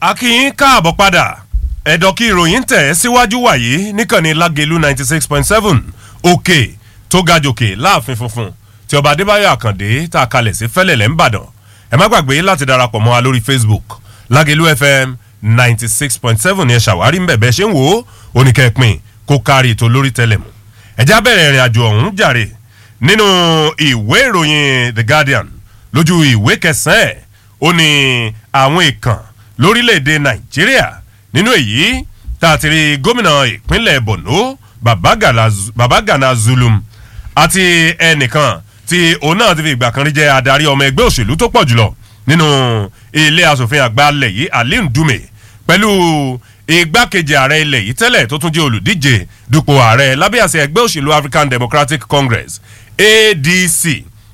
akínyìn káàbọ̀ padà ẹ̀dọ̀ kí ìròyìn tẹ̀ síwájú wàyí níkànnì lágẹ̀lú ninety six point seven òkè tó ga jòkè láàfin funfun tí ọba adébáyọ̀ àkàndé tá a kalẹ̀ sí fẹ́lẹ̀lẹ̀ ńbàdàn ẹ má gbàgbé láti darapọ̀ mọ́ wa lórí facebook lágẹ̀lú fm ninety six point seven ni ẹ ṣàwárí ń bẹ̀bẹ̀ ṣé ń wò ó oníkẹ́pin kó kárí ètò lórí tẹlẹ̀mù ẹ̀já bẹ̀rẹ̀ ìrìn àjò ọ̀hún jàre nínú ìwé ìròyìn the guardian lójú ìwé kẹsàn-án ẹ̀ ó ní àwọn ìkàn lórílẹ̀‐èdè nàìjíríà nínú èyí tá a ti rí gómìnà ìpínlẹ̀ borno babagana zulum àti ẹnìkan tí òun náà ti fi ìgbà kan rí jẹ́ adarí ọmọ ẹgbẹ́ òṣèlú tó pọ̀ jùlọ nínú ilé asòfin àgbà alẹ̀ yìí aliu dume pẹ̀lú igbákejì ààrẹ ilẹ̀ yìí tẹ́lẹ̀ tó tún jẹ́ olùdíje dupò ààrẹ lábẹ́ àṣẹ ẹgbẹ́ òṣèlú african democratic congress adc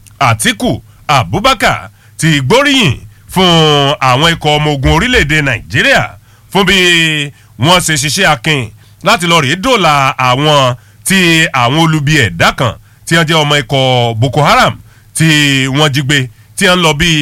atiku abubakar ti gbóríyìn fún àwọn ikọ̀ ọmọ ogun orílẹ̀-èdè nàìjíríà fún bí wọ́n ṣe ṣiṣẹ́ akin láti lọ rèé dòla àwọn tí àwọn olubi ẹ̀dá kan tí wọ́n jẹ́ ọmọ ikọ̀ boko haram tí wọ́n jí gbé tí wọ́n lọ bí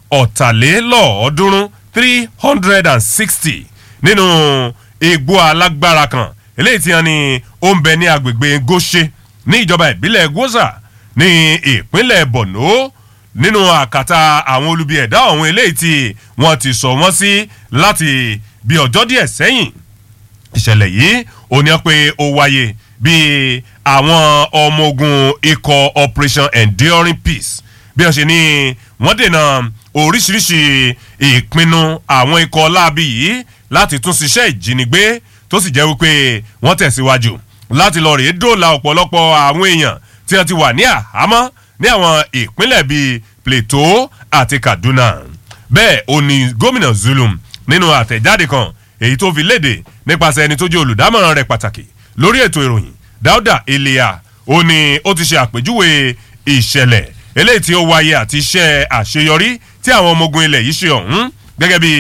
ọ̀tàlélọ́ọ̀ọ́dúnrún three hundred and sixty nínú igbó alágbára kan eléyìí tí wọ́n ní ó ń bẹ ní agbègbè goshe ní ìjọba ìbílẹ̀ goza ní ìpínlẹ̀ borno nínú àkàtà àwọn olubi ẹ̀dá ọ̀hún eléyìí tí wọ́n ti sọ wọ́n sí láti bí ọjọ́ díẹ̀ sẹ́yìn ìṣẹ̀lẹ̀ yìí ò ní pé ó wáyé bí àwọn ọmọ ogun ikọ̀ operation enduring peace bí wọ́n ṣe ní wọ́n dènà oríṣiríṣi ìpinnu àwọn ikọ̀ láabi yìí láti tún ṣiṣẹ́ ìjínigbé tó sì jẹ́ wípé wọ́n tẹ̀síwájú láti lọ rèé dóòlà ọ̀pọ̀lọpọ̀ àwọn èèyàn tí wọ́n ti wà ní àhámọ́ ní àwọn ìpínlẹ̀ bíi plateau àti kaduna bẹ́ẹ̀ ò ní gómìnà zulum nínú àtẹ̀jáde kan èyí tó fi léde nípasẹ̀ ẹni tó jẹ́ olùdámọ̀ràn rẹ̀ pàtàkì lórí ètò ìròyìn dáúdà eléyà ó ní ó ti ṣe àpèjúwe ìṣẹ̀lẹ̀ eléyìí tí ó wáyé àti iṣẹ́ àṣeyọrí tí àwọn ọmọ ogun ilẹ̀ yìí ṣe ọ̀hún gẹ́gẹ́ bí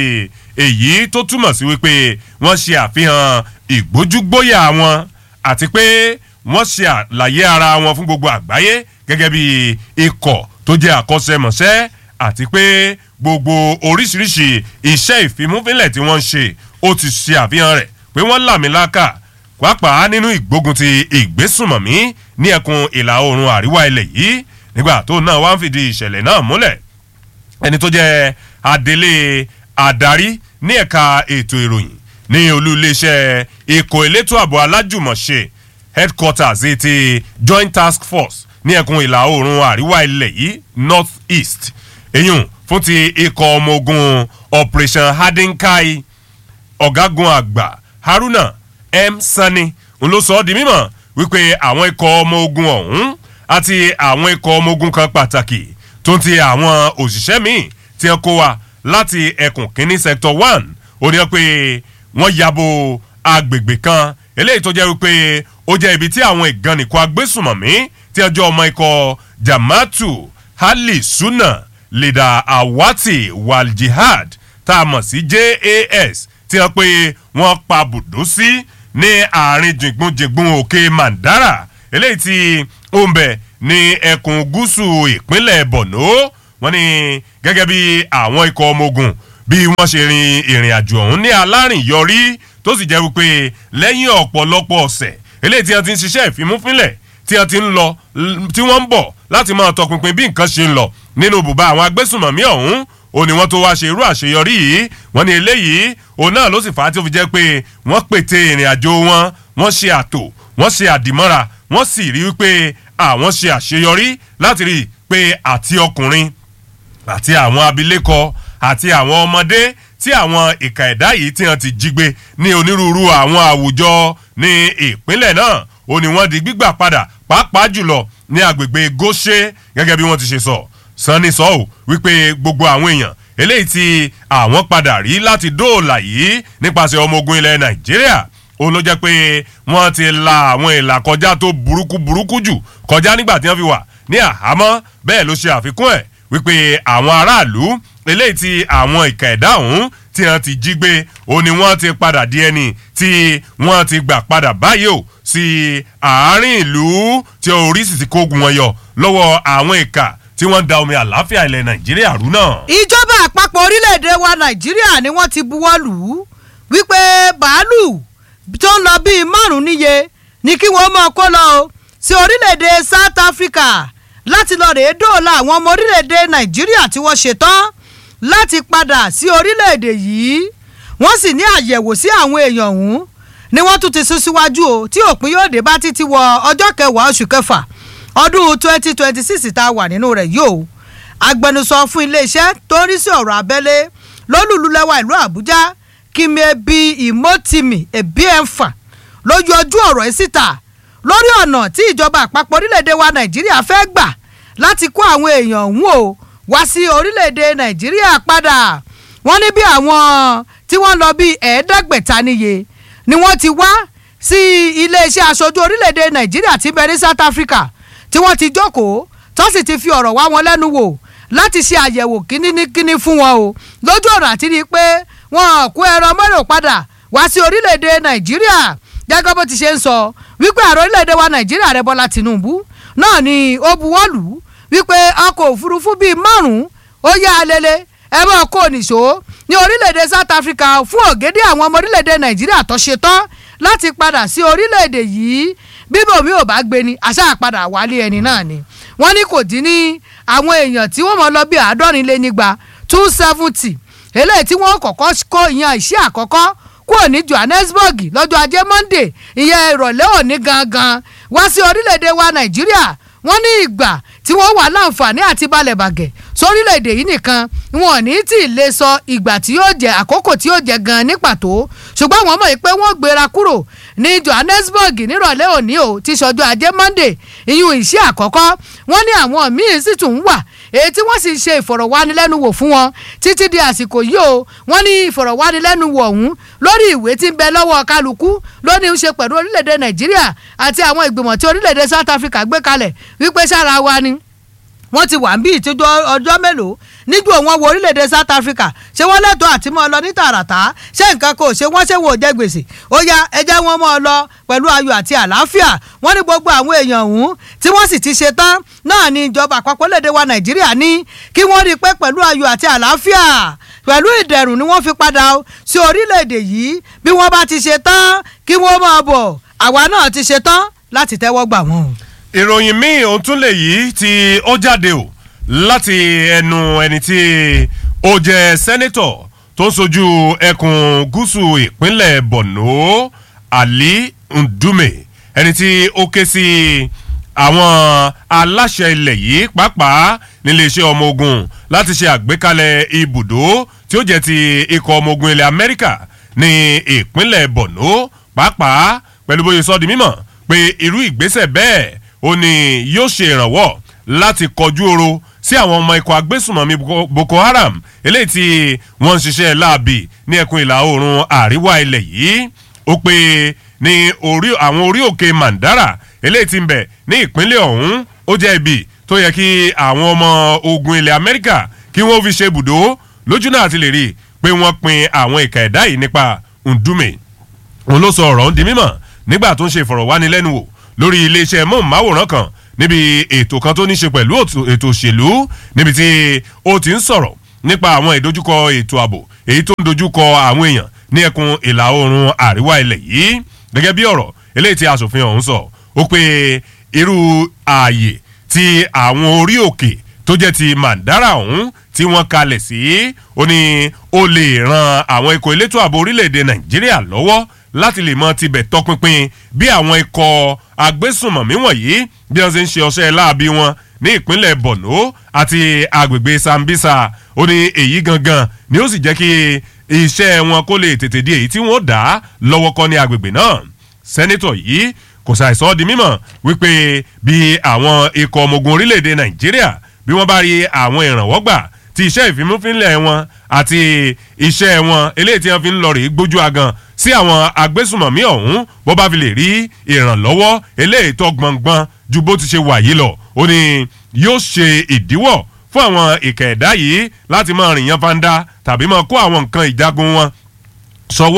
èyí tó túmọ̀ sí wípé wọ́n ṣe àfihàn ìgbójúgbóyà wọn àti pé wọ́n ṣe àlàyé ara wọn fún gbogbo àgbáyé gẹ́gẹ́ bí ikọ̀ tó jẹ́ àkọsẹ́mọṣẹ́ àti pé gbogbo oríṣiríṣi iṣẹ́ ìfimúfínlẹ̀ tí wọ́n ń ṣe ó ti ṣe àfihàn rẹ̀ pé wọ́n làmìlaka pàápàá nínú ìgbógun ti ìgbésùnmọ̀mí ní ẹkùn ìlà oòrùn àríwá ilẹ̀ yìí nígbà tó náà wá ń fìdí ìṣẹ̀lẹ̀ náà múlẹ̀ ẹni tó jẹ́ adelé adarí ní ẹ̀ka ètò ìròyìn ní olú iléeṣẹ́ ikọ̀ elétò ààbò alájùmọ̀ṣe headquarters ti joint task force ní ẹkùn ìlà oòrùn àríwá ilẹ̀ yìí north east eyín fún ti ikọ̀ ọmọ ogun operation hadinkai ọ̀gágun àgbà haruna m sani ń ló sọ ọ́ di mímọ̀ wípé àwọn ikọ̀ ọmọ ogun ọ̀hún àti àwọn ikọ̀ ọmọ ogun kan pàtàkì tó ń ti àwọn òṣìṣẹ́ míì tí wọ́n kó wa láti ẹkùn kínní sector one ó ní pé wọ́n yabo agbègbè kan eléyìí tó jẹ́ wípé ó jẹ́ ibi tí àwọn ìgànnìkọ agbésùmọ̀mí tí ọjọ́ ọmọ ikọ̀ jamatu hali suna leda awati waljihad tá a mọ̀ sí jas tí wọ́n pé wọ́n pa bùdó sí ní àárín jìngbùnjìngbùn òkè mandara eléyìí tí ó ń bẹ̀ ní ẹkùn gúúsù ìpínlẹ̀ borno wọ́n ní gẹ́gẹ́ bí àwọn ikọ̀ ọmọ ogun bí wọ́n ṣe rin ìrìn àjò ọ̀hún ní alárìnyọrí tó sì jẹ́ wípé lẹ́yìn ọ̀pọ̀lọpọ̀ ọ̀sẹ̀ eléyìí tí wọ́n ti ń ṣiṣẹ́ ìfimúfínlẹ̀ tí wọ́n ti ń lọ tí wọ́n ń bọ̀ láti máa tọpinpin bí nǹkan ṣe ń lọ nínú bùbá àwọn agbésùnmọ̀mí ọ̀hún ó ní wọ́n tó wá ṣe irú àṣeyọrí yìí wọ́n ní eléyìí òun náà ló sì fà á tí ó fi jẹ́ pé wọ́n pète ìrìn àjò wọn wọ́n ṣe àtò wọ́n ṣe àdìmọ́ra wọ́n sì rí wípé àwọn ṣe àṣeyọrí láti rí i pé àti ọkùnrin àti àwọn abilékọ àti àwọn ọmọdé tí àwọn ìka ẹ̀dá yìí tí wọ́n ti jí gbé ní onírúurú àwọn àwùjọ ní ìpínlẹ̀ náà ó ní wọ́n di gbígbà padà pàápàá jùlọ ní agbègbè goshe gẹ́gẹ́ bí wọ́n ti ṣe sọ sanni sọ ò wípé gbogbo àwọn èèyàn eléyìí tí àwọn padà rí láti dóòlà yìí nípasẹ̀ ọmọ ogun ilẹ̀ nàìjíríà ó ló jẹ́ pé wọ́n ti la àwọn ìlà kọjá tó burúkú burúkú jù kọjá nígbà tí wọ́n fi wà ní àhámọ́ bẹ́ẹ̀ ló ṣe àfikún ẹ̀ wípé àwọn aráàlú eléyìí tí àwọn ìka ẹ̀dá ọ̀hún tí wọ́n ti jí gbé ó ní wọ́n ti padà di ẹni tí wọ́n ti gbà padà báyìí o sí àárín ìlú tí orí sì ti kógun wọn yọ lọ́wọ́ àwọn ìka tí wọ́n ń da omi àlàáfíà ilẹ̀ nàìjíríà rú náà. ìjọba àpapọ̀ orílẹ̀-èdè wa nàìjíríà ni wọ́n ti buwọ́ lù ú wípé bàálù tó ń lọ bíi márùn-ún níye ni kí wọ́n máa kó lọ o sí orílẹ̀-èdè south africa láti lọ rèé dóòlà àwọn ọmọ orílẹ̀-èdè nàìjíríà tí wọ́n ṣetán láti padà sí orílẹ̀-èdè yìí wọ́n sì ní àyẹ̀wò sí àwọn èèyàn ọ̀hún ni wọ́n tún ti sún síwájú o tí òpin yóò dé bá títí wọ ọjọ́ kẹwàá oṣù kẹfà ọdún twenty twenty six tá a wà nínú rẹ̀ yóò agbẹnusọ fún iléeṣẹ́ tó ń rí sí ọ̀rọ̀ abẹ́lé lólùlúlẹ́wà ìlú àbújá kìmẹ̀bí ìmọ̀tìmì ẹ̀bíẹ̀fà lójú ojú ọ̀rọ̀ yìí síta lórí ọ̀nà tí ìjọba àpapọ̀ orílẹ̀-èdè wa nàìjíríà fẹ́ gbà láti kó àwọn èèyàn ọ̀hún o wá sí orílẹ̀-èdè nàìjíríà padà wọ́n ní bí àwọn tí wọ́n lọ bí ẹ̀ẹ́dẹ́gbẹ̀ta níye ni wọ́n ti wá sí iléeṣẹ́ aṣojú orílẹ̀-èdè nàìjíríà tí bẹ ní south africa tí wọ́n ti jókòó tó sì ti fi ọ̀rọ̀ wá wọn lẹ́nu wò láti ṣe àyẹ̀wò kíníkíní fún wọn o lójú ọ̀rọ̀ àti rí i pé wọn kó ẹran mọ́rò padà wá sí orílẹ̀-èdè nàìjíríà gẹ́gẹ́ bó ti ṣe ń sọ wípé ààrẹ orílẹ̀-èdè wa nàìjíríà rẹ bọ́lá tìǹbù náà ni ó buwọ́lù wípé ọkọ̀ òfurufú bíi márùn-ún ó yá alele ẹ máa kó nìṣó ní orílẹ̀-èdè south africa fún ògèdè àwọn ọmọ orílẹ̀-èdè nàìjíríà tó ṣe tán láti padà sí orílẹ̀-èdè yìí bíbò mi ò bá gbé ni àṣà àpadà wálé ẹni náà ni wọ́n ní kò dín ní àwọn èèyàn tí wọ́n mọ̀ lọ bí àádọ́rin lé nígba two seventy eléyìí tí wọ́n kọ́kọ́ kó ìyẹn ìṣe àkọ́kọ́ kúrò ní johannesburg lọ́jọ́ ajé monday ìyẹn ìrọ̀lẹ́ òní gangan wá sí orílẹ̀-èdè wa nàìjíríà wọ́n ní ìgbà tí wọ́n wà láǹfààní àti balẹ̀ bàgẹ́ sórílẹ̀-èdè yìí nìkan wọn ò ní tí ì lè sọ ìgbà tí yóò jẹ àkókò tí yóò jẹ gan ní pàtó ṣùgbọ́n wọ́n mọ̀ pé wọ́n gbéra kúrò ní johannesburg nírọ̀lẹ́ òní o ti ṣọjọ́ ajé monday ìyún ìṣe àkọ́kọ́ wọ́n ní àwọn míín sì tún wà èyí tí wọ́n sì ṣe ìfọ̀rọ̀wánilẹ́nuwò fún wọn títí di àsìkò yìí o wọ́n ní ìfọ̀rọ̀wánilẹ́nuwò ọ̀hún lórí ìwé tí ń bẹ lọ́wọ́ kálukú lóní ń ṣe pẹ̀lú orílẹ̀-èdè nàìjíríà àti àwọn ìgbìmọ̀ tí orílẹ̀-èdè south africa gbé kalẹ̀ wípé sára wa ni wọ́n ti wà ń bí ìtújọ́ ọjọ́ mélòó níjú òun wo orílẹ̀-èdè south africa ṣé wọ́n lẹ́tọ̀ọ́ àti mọ́ ọ lọ ní tààràtà ṣé nǹkan kò ṣe wọ́n ṣe wò jẹ́ gbèsè ó yá ẹjẹ́ wọn mọ́ ọ lọ pẹ̀lú ayọ̀ àti àlàáfíà wọ́n ní gbogbo àwọn èèyàn ọ̀hún tí wọ́n sì ti ṣe tán náà ní ìjọba àpapọ̀ lédè wa nàìjíríà ní kí wọ́n rí i pé pẹ̀lú ayọ̀ àti àlàáfíà pẹ̀lú ìdẹ̀rùn ni wọ́n fi padà sí orílẹ̀-èdè yìí bí wọ́n bá ti ṣe tán kí wọ́n máa bọ̀ àwa náà ti ṣe tán láti tẹ́wọ́ gbà wọ́n. ìròyìn míì òun tún lè yí tí ó jáde o láti ẹnu ẹni tí ó jẹ́ sẹ́nẹ́tọ̀ tó ń sojú ẹkùn gúúsù ìpínlẹ̀ borno ali ndume ẹni tí ó ké sí àwọn aláṣẹ ilẹ̀ yìí pàápàá níléeṣẹ́ ọmọ ogun láti ṣe àgbékalẹ̀ ibùdó tí ó jẹ́ ti ikọ̀ ọmọ ogun ilẹ̀ amẹ́ríkà ní ìpínlẹ̀ borno pàápàá pẹ̀lú bóyá sọ di mímọ̀ pé irú ìgbésẹ̀ bẹ́ẹ̀ ó ní yóò ṣe ìrànwọ́ láti kọjú oro sí àwọn ọmọ ikọ̀ agbésùnmọ̀mí boko haram eléyìí tí wọ́n ń ṣiṣẹ́ láàbì ní ẹkùn ìlà oòrùn àríwá ilẹ̀ yìí ó pé ní orí àwọn orí òkè mandara eléyìí tí ń bẹ̀ ní ìpínlẹ̀ ọ̀hún ó jẹ́ ibi tó yẹ kí àwọn ọmọ ogun ilẹ̀ amẹ́ríkà kí wọ́n fi ṣe ibùdó lójú náà ti lè rí i pé wọ́n pin àwọn ìka ẹ̀dá yìí nípa ndume òun ló sọ ọ̀rọ̀ ń di mímọ̀ nígbà tó ń ṣe ìfọ̀rọ̀wánilẹ́nuwò lórí iléeṣẹ́ mọ́ọ̀máwòrán kan níbi ètò kan tó ní ṣe pẹ̀lú ètò òṣèlú níbi tí ó ti ń sọ̀rọ̀ nípa àwọn ìdojúkọ ètò ààbò èyí tó ń dojúkọ àwọn èèyàn ní ẹkùn ìlà oòrùn àríwá ilẹ̀ yìí gẹ́gẹ́ bí ọ̀rọ̀ eléyìí tí asòfin ọ̀hún sọ ó pé irú ààyè tí àwọn orí òkè tó jẹ́ ti mandara ọ̀hún tí wọ́n kalẹ̀ sí ó ní ó lè ran àwọn ikọ̀ elétò ààbò orílẹ̀-èdè nàìjíríà lọ́wọ́ láti lè mọ tibẹ̀ tọpinpin bí àwọn ikọ̀ agbésùnmọ̀mí wọ̀nyí bí wọ́n ṣe ń ṣe ọṣẹ́ láabi wọn ní ìpínlẹ̀ borno àti agbègbè sambisa ó ní èyí gangan ni ó sì jẹ́ kí iṣẹ́ wọn kó lè tètè di èyí tí wọ́n dá lọ́wọ́ kọ́ ní agbègbè náà sẹ́nitọ̀ yìí kò ṣàìsọ́ di mímọ̀ wípé bí àwọn ikọ̀ ọmọ ogun orílẹ̀-èdè nàìjíríà bí wọ́n bá rí àwọn ìrànwọ́ gbà ti iṣẹ́ ìfimúfínlẹ̀ wọn àti iṣẹ́ wọn eléyìí tí wọ́n fi ń lọ rèé gbójú agan sí àwọn agbésùmọ̀mí ọ̀hún bó bá fi lè rí ìrànlọ́wọ́ eléyìí tó gbọ̀ngbọ̀n ju bó ti ṣe wà yìí lọ ó ní yóò ṣe ìdíwọ̀ fún àwọn ìkà ẹ̀dá yìí láti máa rìn yan fanda tàbí máa kó àwọn nǹkan ìjagun wọn sọwọ́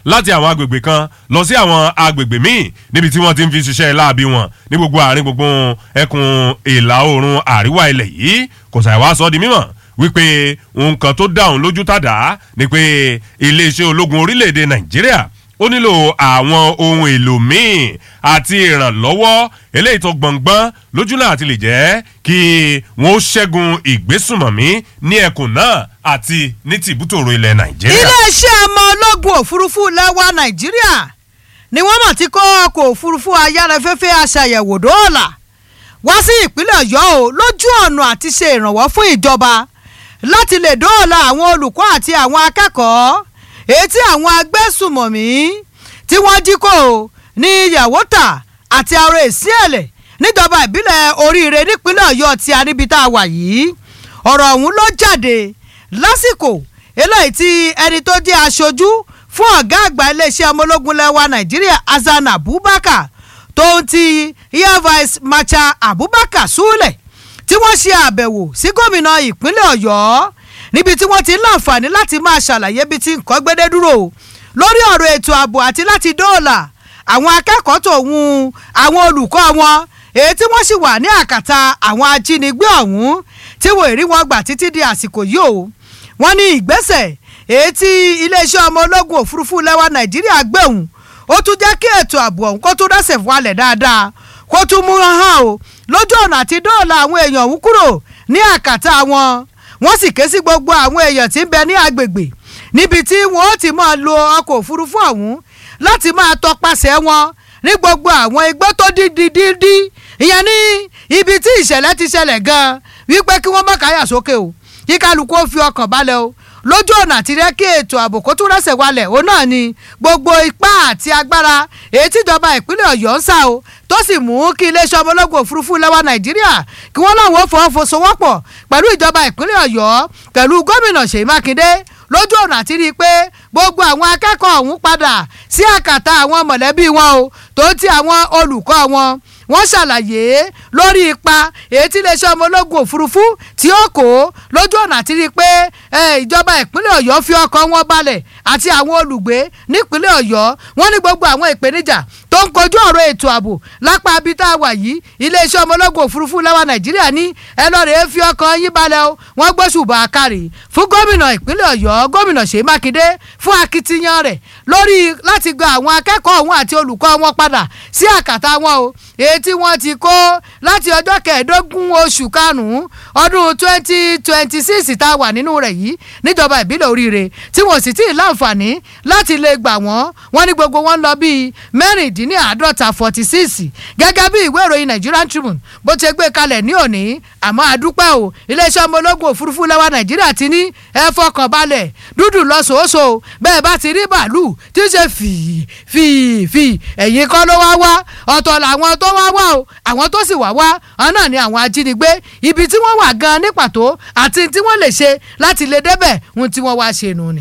láti àwọn agbègbè kan lọ sí àwọn agbègbè míì níbi tí wọ́n ti ń fi ṣiṣẹ́ láabi wọn ní gbogbo àárín gbogbo ẹkùn ìlà oòrùn àríwá ilẹ̀ yìí kò sàì wá sọ di mímọ̀ wípé nǹkan tó dáhùn lójú tàdá ni pé iléeṣẹ́ ológun orílẹ̀-èdè nàìjíríà ó nílò àwọn ohun èlò míì àti ìrànlọ́wọ́ eléyìí tó gbọ̀ngbọ́n lójú náà àti lè jẹ́ kí wọ́n ó ṣẹ́gun ìgbésùnmọ̀mí ní ẹkùn náà àti ní tìbútòrò ilẹ̀ nàìjíríà. iléeṣẹ́ ọmọ ológun òfurufú lẹ́wà nàìjíríà ni wọ́n mọ̀ tí kó ọkọ̀ òfurufú ayárafẹ́fẹ́ aṣàyẹ̀wò dóòlà wá sí ìpínlẹ̀ ọ̀yọ́ o lójú ọ̀nà àti ṣe ìrànwọ́ fún ìjọba láti lè dóòlà àwọn olùkọ́ àti àwọn akẹ́kọ̀ọ́ èyí tí àwọn agbésùmọ̀mí tí wọ́n jí kó o ní yàwótà àti aró èsì ẹ̀lẹ̀ níjọba ìbílẹ̀ oríire nípínlẹ̀ ọ̀yọ́ tí a níbi tá a wà yìí ọ̀rọ̀ ọ̀hún ló jáde lásìkò eléyìí tí ẹni tó jẹ́ aṣojú fún ọ̀gá àgbà iléeṣẹ́ ọmọ ológun lẹ́wà nàìjíríà hasan abubakar tó ń ti air vice marshal abubakar sule tí wọ́n ṣe àbẹ̀wò sí gómìnà ìpínlẹ̀ ọ̀yọ́ níbi tí wọ́n ti ń láǹfààní láti máa ṣàlàyé bí tí nǹkan gbédé dúró lórí ọ̀rọ̀ ètò ààbò àti láti dóòlà àwọn akẹ́kọ̀ọ́ tòun àwọn olùkọ́ wọn èyí tí wọ́n sì wà ní àkàtà àwọn ajínigbé ọ̀hún tí wọ́n èrí wọn gbà títí di àsìkò yìí o wọ́n ní ìgbésẹ̀ èyí tí iléeṣẹ́ ọmọ ológun òfurufú lẹ́wà nàìjíríà gbẹ̀hùn ó tún jẹ́ kí ètò ààbò ọ̀hún kó tún dẹ́sẹ̀ wálẹ̀ dáadáa kó tún mú hàn o lójú ọ̀nà àti dóòlà àwọn èèyàn ọ̀hún kúrò ní àkàtà wọn wọ́n sì ké sí gbogbo àwọn èèyàn tí ń bẹ ní agbègbè níbi tí wọ́n ó ti máa lo ọkọ̀ òfurufú ọ̀hún láti máa tọpasẹ̀ wọn ní gbogbo àwọn igbó tó dídí dídí ìyẹn ní ibi tí ìṣẹ̀lẹ̀ ti ṣẹlẹ̀ gan-an wípé kí wọ́n má káyà sókè o kí kálukú ó fi ọkàn balẹ̀ o lójú ọ̀nà àti rẹ́ kí ètò ààbò kó tún rẹ́sẹ̀ walẹ̀ òun náà ni gbogbo ipá àti agbára èyí tíjọba ìpínlẹ̀ ọ̀yọ́ ń sá o tó sì mú kí iléeṣẹ́ ọmọ ológun òfurufú lẹ́wà nàìjíríà kí wọ́n láwọn ó fọwọ́sowọ́pọ̀ pẹ̀lú ìjọba ìpínlẹ̀ ọ̀yọ́ pẹ̀lú gómìnà ṣèyí mákindé lójú ọ̀nà àti rí i pé gbogbo àwọn akẹ́kọ̀ọ́ ọ̀hún padà sí àkàtà àwọn mọ̀lẹ́bí wọn o tó ti àwọn olùkọ́ wọn wọ́n ṣàlàyé lórí ipa èyí tí iléeṣẹ́ ọmọ ológun òfurufú tí ó kó lójú ọ̀nà àti rí i pé ìjọba ìpínlẹ̀ ọ̀yọ́ fi ọkọ̀ wọn balẹ̀ àti àwọn olùgbé nípínlẹ̀ ọ̀yọ́ wọ́n ní gbogbo àwọn ìpèníjà tó ń kojú ọ̀rọ̀ ètò ààbò lápá abítá wà yìí iléeṣẹ́ ọmọ ológun òfurufú lẹ́wà nàìjíríà ní ẹ lọ́ọ́ rèé fi ọkọ̀ yín balẹ̀ o wọ́n gbóṣùbà àkàrì fún gómìnà ìpínlẹ̀ ọ̀yọ́ gómìnà ṣèyí mákindé fún akitiyan rẹ̀ lórí láti gba àwọn akẹ́kọ̀ọ́ ọ̀hún àti olùkọ́ wọn padà sí àkàtà wọn o èyí tí wọ́n ti kó láti ọjọ́ kẹẹ̀ẹ́dógún oṣù karùn-ún ọdún twenty twenty six tá a wà nínú rẹ̀ yìí níjọba ìbílẹ̀ oríire tí wọ́n sì tí ì láǹfààní láti lè gbà wọ́n wọ́n ní gbogbo wọn lọ bíi mẹ́rìndínláàádọ́ta forty six gẹ́gẹ́ bí ìwé ìròyìn Nigerian Tribune bó ti gbé kalẹ̀ ní òní àmọ́ àdúpẹ́ o iléeṣẹ́ ọmọ ológun òfurufú lẹ́wà Nàìjíríà ti ní ẹ fọkàn balẹ̀ dúdú lọ́sọ̀ọ́sọ̀ bẹ́ẹ̀ bá ti rí bàálù tí ń ṣe fìí fìí fìí ẹ̀yìn kọ́ ló wá wá ọ̀tọ̀ làwọn tó wá wá o àwọn tó sì wá wá àwọn náà ni àwọn ajínigbé ibi tí wọ́n wà gan ní pàtó àti tí wọ́n lè ṣe láti lè débẹ̀ ohun tí wọ́n wá ṣe nù ni.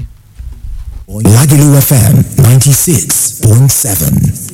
Lagelu FM 96.7.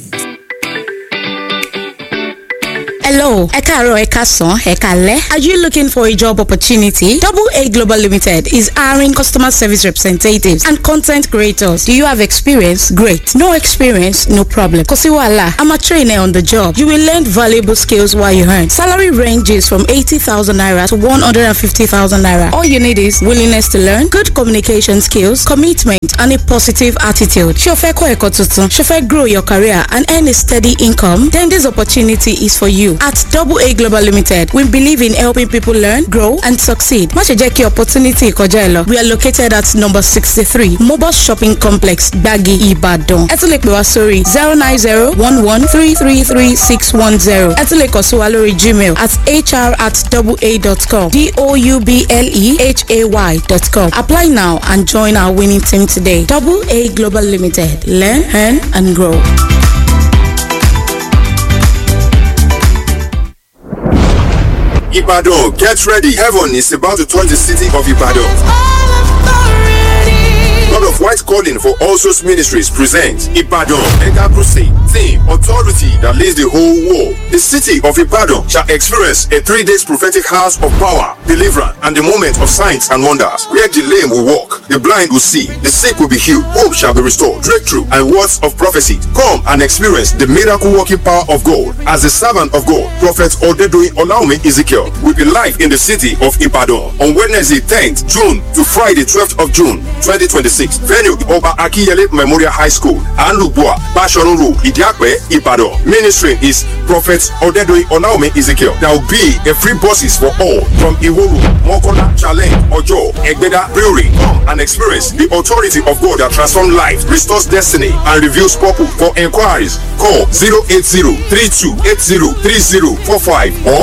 Hello, ẹ káàárọ̀ ẹ káàsán ẹ káalẹ́. Are you looking for a job opportunity? Double A Global Limited is hiring customer service representatives and content creators. Do you have experience? Great. No experience? No problem. Kò sí wàhálà. I'm a trainer on the job. You will learn valuable skills while you earn. Salary ranges from 80,000 naira to 150,000 naira. All you need is willingness to learn, good communication skills, commitment, and a positive attitude. Ṣé o fẹ́ kọ́ ẹ̀kọ́ tuntun? Ṣé o fẹ́ grow your career and earn a steady income? Then this opportunity is for you. At Double A Global Limited, we believe in helping people learn, grow, and succeed. Má ṣe jẹ́ kí opportunity kọjá ẹ lọ. We are located at number sixty-three Mobile Shopping Complex, Gbagi, Ibadan. Ẹ tún lè pè wá sórí zero nine zero one one three three three six one zero. Ẹ tún lè kàn sí wa lórí Gmail at hr at doublea.com d-o-u-b-l-e-h-a-y dot com. Apply now and join our winning team today. Double A Global Limited. Learn, earn, and grow. Ibadan, get ready. Heaven is about to touch the city of Ibadan. God of White Calling Calling for All Souls Ministries presents Ibadan Mega Crusade. Theme Authority that leads the whole world. The city of Ibadan shall experience a three days prophetic house of power, deliverance, and the moment of signs and wonders. Where the lame will walk, the blind will see, the sick will be healed, hope shall be restored, breakthrough, and words of prophecy. Come and experience the miracle working power of God. As the servant of God, Prophet Odedoyin Olaume Ezekiel will be live in the city of Ibadan on Wednesday 10th June to Friday 12th of June 2026. Venue Oba Akiyele Memorial High School, Anlubua, Bashorun Road, Idiakwe, Ibadan. Ministry is Prophet Odedoyin Olaume Ezekiel. There will be a free buses for all from Iworu, Mokola, Challenge, Ojo, Egbeda, Brewery. Come and experience the authority of God that transforms life, restores destiny, and reveals purpose. For inquiries, call 080-3280-3045 or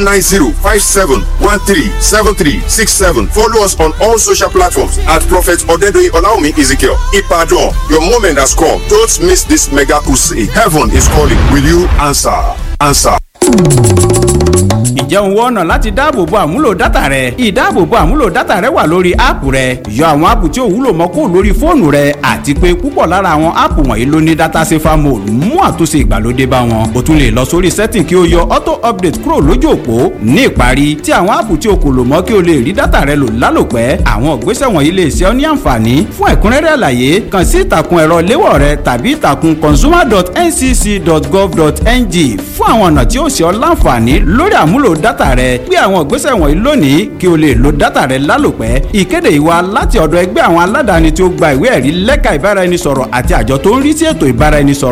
090-5713-7367. Follow us on all social platforms at Prophet Odedoyin Olaume Ezekiel. Ipadon, your moment has come. Don't miss this mega crusade. Heaven is calling. Will you answer? Answer. ǹjẹ́ òun wọ́n ọ̀nà láti dáàbòbo àmúlò dátà rẹ ìdáàbòbo àmúlò dátà rẹ wà lórí áàpù rẹ yọ àwọn áàpù tí ò wúlò mọ́ kó lórí fóònù rẹ àti pé púpọ̀ lára àwọn áàpù wọ̀nyí ló ní dátà safer mode mú àtúnṣe ìgbàlódé bá wọn o tún lè lọ sórí setting kí o yọ auto update kúrò lójú òpó ní ìparí tí àwọn áàpù tí o kò lò mọ́ kí o lè rí dátà rẹ lò lálòpẹ́ àwọn ìgbésẹ̀ wọ̀nyí lè ṣe ọ́ ní àǹfààní fún ẹ̀kúnrẹ́rẹ́ àlàyé kàn sí ìtàkùn ẹ̀rọ léwọ̀ rẹ tàbí ìtàkùn consumer.ncc.gov.ng fún àwọn ọ̀nà tí ó ṣe ọ́ láǹfààní lórí àmúlò dátà rẹ gbé àwọn ìgbésẹ̀ wọ̀nyí lónìí kí o lè lo dátà rẹ lálòpẹ́ ìkéde ìwà láti ọ̀dọ̀ ẹgbẹ́ àwọn aládàáni tí ó gba ìwé ẹ̀rí lẹ́ka ìbáraẹnisọ̀rọ̀ àti àjọ tó ń rí sí ètò ìbáraẹnisọ̀rọ̀